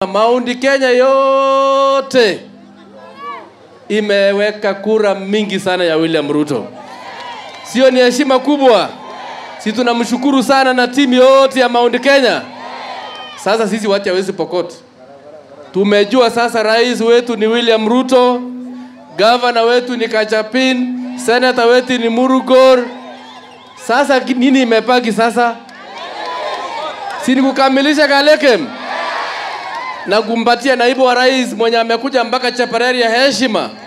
Maundi Kenya yote imeweka kura mingi sana ya William Ruto. Sio ni heshima kubwa? Si tunamshukuru sana na timu yote ya Mount Kenya. Sasa sisi wacha hawezi Pokot, tumejua sasa rais wetu ni William Ruto, gavana wetu ni Kachapin, senata wetu ni Murugor. Sasa ki- nini imebaki sasa? Si ni kukamilisha Kalekem na kumpatia naibu wa rais mwenye amekuja mpaka Chaparari ya heshima